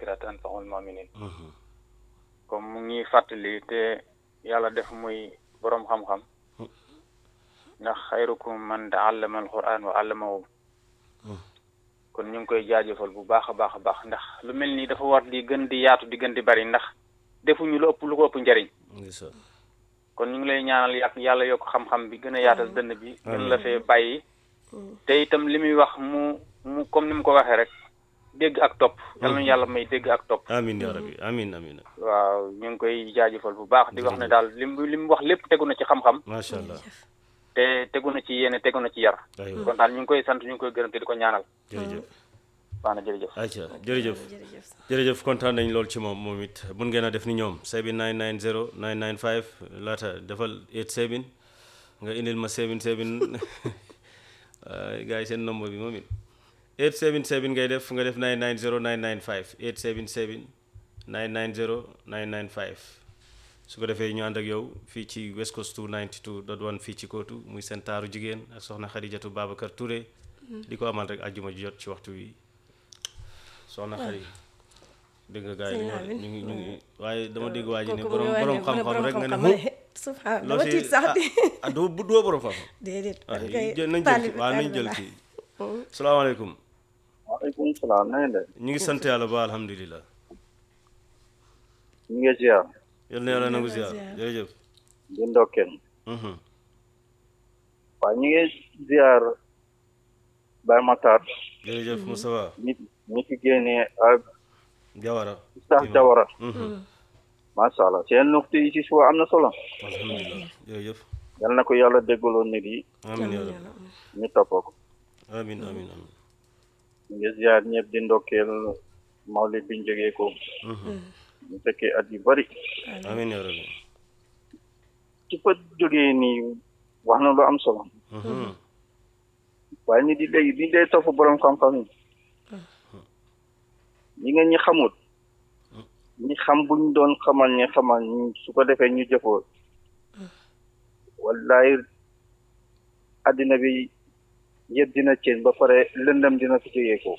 zikra tanfa'ul mu'minin comme mu ngi fàttali te yàlla def muy boroom xam-xam ndax xayrukum man ta'allama al-Qur'an wa 'allamahu kon ñu ngi koy jaajëfal bu baax a baax a baax ndax lu mel nii dafa war di gën di yaatu di gën di bari ndax defuñu lu ëpp lu ko ëpp njariñ ndeysaan kon ñu ngi lay ñaanal yàq yàlla yokk xam-xam bi gën a yaatal dënn bi gën la fee bàyyi te itam li muy wax mu mu comme ni mu ko waxee rek dégg ak topp yal nañu yàlla may dégg ak topp amin ya rabbi amin amin waaw ñu ngi koy jaajëfal bu baax di wax ne daal li mu li mu wax lépp tegu na ci xam-xam macha allah te tegu na ci yéene tegu na ci yar aywa kon daal ñu ngi koy sant ñu ngi koy gërëm te di ko ñaanal jërëjëf baax na jërëjëf ayca jërëjëf jërëjëf jërëjëf kontaan nañ lool ci moom moom it mun ngeen a def ni ñoom sebi 990 995 laata defal 87 nga indil ma 77 gars yi seen nombre bi moom it 877 ngay def nga def 990 995 877 990 995 su ko defee ñu ànd ak yow fii ci West Coast 292.1 fii ci kootu muy seen taaru jigéen ak soxna Xadijatu Babacar Touré di ko amal rek àjjuma ji jot ci waxtu wi soxna Xadi dégg nga gars yi ñu ngi ñu ngi ñu ngi waaye dama dégg waa ji ne borom borom xam-xam rek nga ne mu subhanallah loo dama si tiit sax di ah ah doo bu doo borom xam-xam déedéet waaw man kay jël nañ jël taalib kii waaw nañ jël taalib kii salaamaaleykum waaleykum salaam na ngeen def ñu ngi sant yàlla ba alhamdulilah ñu ngi ziar yal na yàlla nangu ziar ziar. jërëjëf di ndokkeel Mhm. waaw ñu ngi ziar Baye Matar jërëjëf Moustapha ñi ñi fi génnee ak Jawara Oustaz Jawara Mhm. macha allah seen nuxtu yi ci suba am na solo alhamdulilah jërëjëf yal na ko yàlla déggaloo nit yi amin ya rabbi ñu toppoo ko amin amin amin ñu ngi ziar ñëpp di ndokkeel mawlid biñ jógee ko Mhm. ñu fekkee at yu bari amin ya rabbi ci fa jógee nii wax na lu am solo Mhm. waaye nit yi léegi di dee topp borom xam-xam yi ñi nga ñi xamut ñi xam buñ doon xamal ñi xamal ñu su ko defee ñu jëfoo wallaay addina bi yëpp dina ceen ba pare lëndam dina fi jógee ko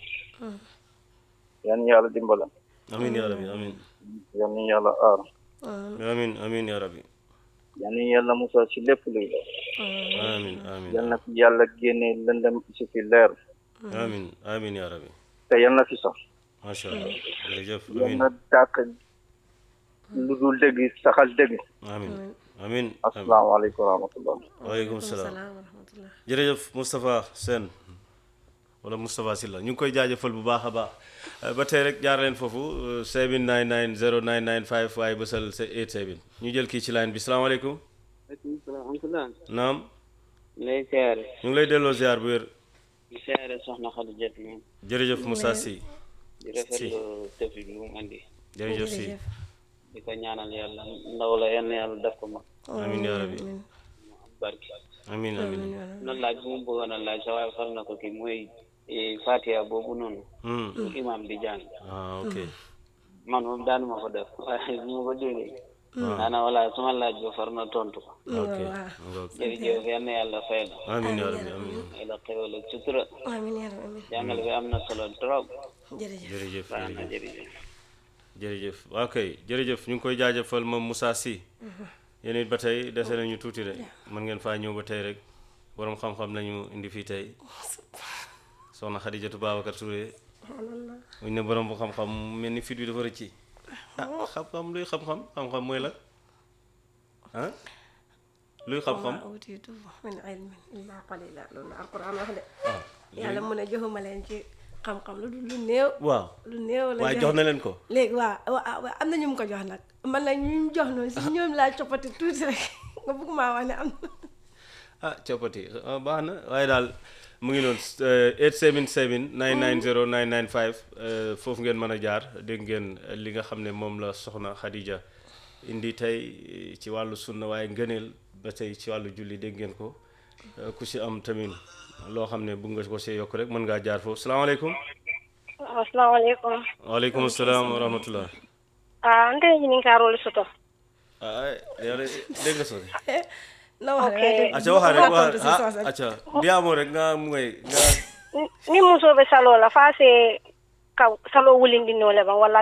yan yàlla dimbala amin ya rabbi amin yan yàlla aar amin amin ya rabbi yan yàlla musal si lépp luy amin amin yal na fi yàlla génne lëndam si fi leer amin amin ya rabbi te yal na fi sax macha allah jërëjëf yal amin na dàq lu dul dëgg saxal dëgg amin amin amin asalaamaaleykum wa rahmatullah waaleykum salaam salaam wa rahmatullah jërëjëf Moustapha Sène wala Moustapha Sylla ñu ngi koy jaajëfal bu baax a baax Euh, ba tey rek jaar leen foofu 799 0995 waaye bësal sa 87 ñu jël kii ci line bi salaamaaleykum aleykum salaam amtulah naam lay siyaare ñu ngi lay delloo ziar bu wér di siyaare soxna Xadi Jat moom jërëjëf Moussa Sy di rafetlu tëfi bi mu andi jërëjëf Sy di ko ñaanal yàlla ndaw la yenn yàlla def ko mag amin yaa rabbi mu am barki amin amin na laaj bu mu bëggoon a laaj sa waaye far na ko kii mooy eh, Fatiha boobu noonu Hmm. bu imam di jàng ah ok man moom daanuma ko def waaye bu ma ko déggee daana wala suma laaj ba far na tontu ko ok waaw ok jërëjëf yenn yàlla fay la amin yaa rabbi amin ay la xewal ak sutura amiin yaa rabbi amiin jàngale bi am na solo trop jërëjëf jërëjëf baax na jërëjëf jërëjëf jërëjëf waa kay jërëjëf ñu ngi koy jaajëfal moom Moussa Sy yéen it ba tey dese nañu tuuti rek mën ngeen faa ñëw ba tey rek borom xam-xam lañu indi fii tey soxna Xadijatu Babacar Touré muñ ne borom bu xam-xam mel ni fit bi dafa rëcci ah xam-xam luy xam-xam xam-xam mooy la ah luy xam-xam wa utiitu min ilmin illaa qalila loolu la alquran wax de ah yàlla mu ne joxuma leen ci xam-xam lu dul lu néew waaw lu néew la waaye joxe. jox na leen ko léegi waaw waaw waaw am na ñu mu ko jox nag man nag ñu mu jox noonu si ñoom laa coppati tuuti rek nga bëgg maa wax ne am na ah coppati ah, baax na waaye daal mu ngi noonu eh, 877 990 995 eh, foofu ngeen mën a jaar dégg ngeen eh, li nga xam ne moom la soxna Khadija indi tey eh, ci wàllu sunna waaye ngëneel ba tey ci wàllu julli dégg ngeen ko Eh, ku si am tamit loo xam ne bëgg nga ko see yokk rek mën ngaa jaar foofu salaamaaleykum asalaamaaleykum waaleykum salaam wa rahmatullah ah nte ñinin kaarolu soto ah yow de dégg nga soo na wax Ok. rek acca waxaa rek tontu si wax soose. ah acca ndiyaamoo rek nga mu ngay nga ni muso be saloo la faa se ka saloo wulindinoo le ban walla